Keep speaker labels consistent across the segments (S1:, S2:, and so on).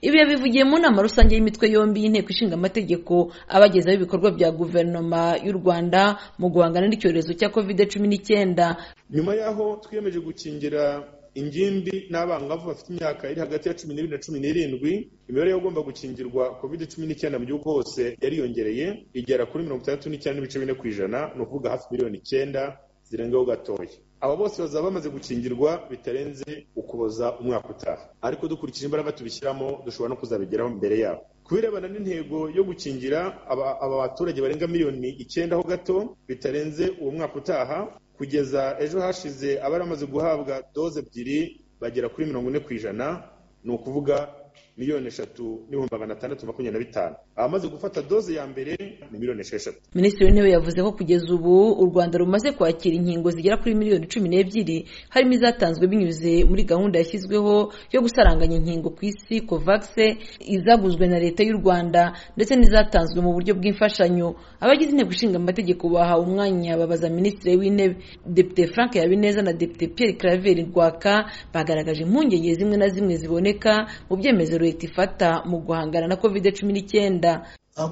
S1: ibi yabivugiye mu nama rusange y'imitwe yombi y'inteko ishinga amategeko abagezaho ibikorwa bya guverinoma y'u rwanda mu guhangana n'icyorezo cya kovide cumi n'icyenda
S2: nyuma y'aho twiyemeje gukingira ingimbi n'abangavu bafite imyaka iri hagati ya cumi n'ibiri na cumi n'irindwi imibare y'abagomba gukingirwa kovide cumi n'icyenda mu gihugu hose yariyongereye igera kuri mirongo itandatu n'icyenda n'ibice bine ku ijana ni ukuvuga hafi miliyoni icyenda zirengaho gatoya aba bose bazaba bamaze gukingirwa bitarenze ukuboza umwaka utaha ariko dukurikije imbaraga tubishyiramo dushobora no kuzabigeraho mbere yabo ku birebana n'intego yo gukingira aba baturage barenga miliyoni icyenda ho gato bitarenze uwo mwaka utaha kugeza ejo hashize abari bamaze guhabwa doze ebyiri bagera kuri mirongo ine ku ijana ni ukuvuga miliyoni eshatu n'ibihumbi magana atandatu makumyabiri na bitanu abamaze gufata doze ya mbere ni miliyoni esheshatu
S1: minisitiri w'intebe yavuze ko kugeza ubu u rwanda rumaze kwakira inkingo zigera kuri miliyoni cumi n'ebyiri harimo izatanzwe binyuze muri gahunda yashyizweho yo gusaranganya inkingo ku isi kovagise izaguzwe na leta y'u rwanda ndetse n'izatanzwe mu buryo bw'imfashanyo abagize inteko ishinga amategeko bahawe umwanya babaza minisitiri w'intebe depite frank habineza na depite pierre claver rwaka bagaragaje impungenge zimwe na zimwe ziboneka mu byemezo leta ifata mu guhangana na covid cumi n'icyenda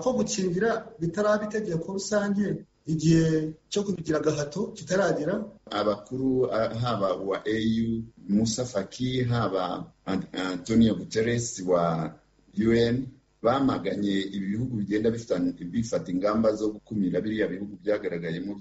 S3: ko gukingira bitaraba itegeko rusange igihe cyo kubigira agahato kitaragera
S4: abakuru haba wa au musa faki haba antonio guterres wa un bamaganye ibihugu bigenda bifata ingamba zo gukumira biriya bihugu byagaragayemo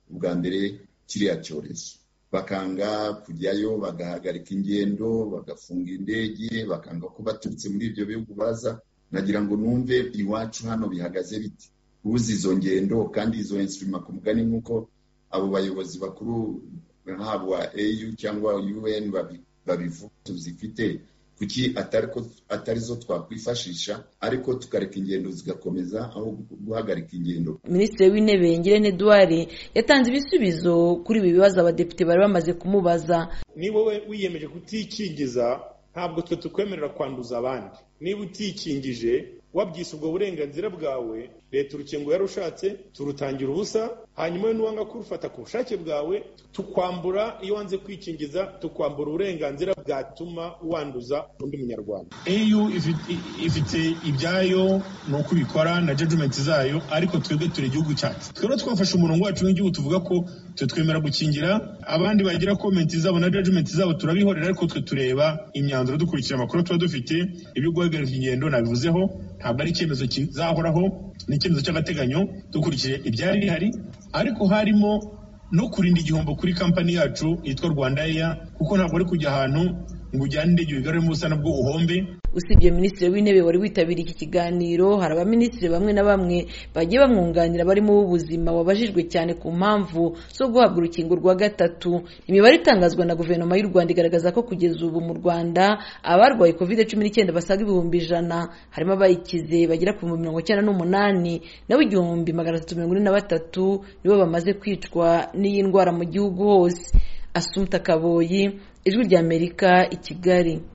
S4: bwa mbere kiriya cyorezo bakanga kujyayo bagahagarika ingendo bagafunga indege bakanga ko baturutse muri ibyo bihugu baza nagira ngo numve iwacu hano bihagaze biti ubuze izo ngendo kandi izo insurima ku mugani nk'uko abo bayobozi bakuru haba au cyangwa un babivuga tuzifite kuki atari zo twakwifashisha ariko tukareka ingendo zigakomeza aho guhagarika ingendo
S1: minisitiri w'intebe ngirente eduard yatanze ibisubizo kuri ibi bibazo abadepite bari bamaze kumubaza
S2: ni wowe wiyemeje kutikingiza ntabwo twe tukwemerera kwanduza abandi niba utikingije wabyise ubwo burenganzira bwawe leta urukingo yarushatse turutangira ubusa hanyuma we n'uwanga kurufata ku bushake bwawe tukwambura iyo wanze kwikingiza tukwambura uburenganzira bwatuma wanduza undi munyarwanda
S5: eu ifite ibyayo ni uko ibikora na jajumenti zayo ariko twebwe turi igihugu cyacu twebwe twafashe umurongo wacu w'igihugu tuvuga ko twe twemera gukingira abandi bagira komenti zabo na jajumenti zabo turabihorera ariko twe tureba imyanzuro dukurikije amakuru tuba dufite ibyo guhagarika ingendo nabivuzeho ntabwo ari icyemezo kizahoraho ni icyemezo cy'agateganyo dukurikije ibyari bihari ariko harimo no kurinda igihombo kuri kampani yacu yitwa rwanda eya kuko ntabwo ari kujya ahantu ngo ujyane indege wigaruremo ubusa nabwo uhombe
S1: usibye minisitiri w'intebe wari witabiriye iki kiganiro hari abaminisitiri bamwe na bamwe bagiye bamwunganira barimo uw'ubuzima wabajijwe cyane ku mpamvu zo guhabwa urukingo rwa gatatu imibare itangazwa na guverinoma y'u rwanda igaragaza ko kugeza ubu mu rwanda abarwaye kovide cumi n'icyenda basaga ibihumbi ijana harimo abayikize bagera ku bihumbi mirongo icyenda n'umunani nawe igihumbi magana atatu mirongo ine na batatu nibo bamaze kwicwa n'iyi ndwara mu gihugu hose asumta kaboyi ijwi ry'amerika i kigali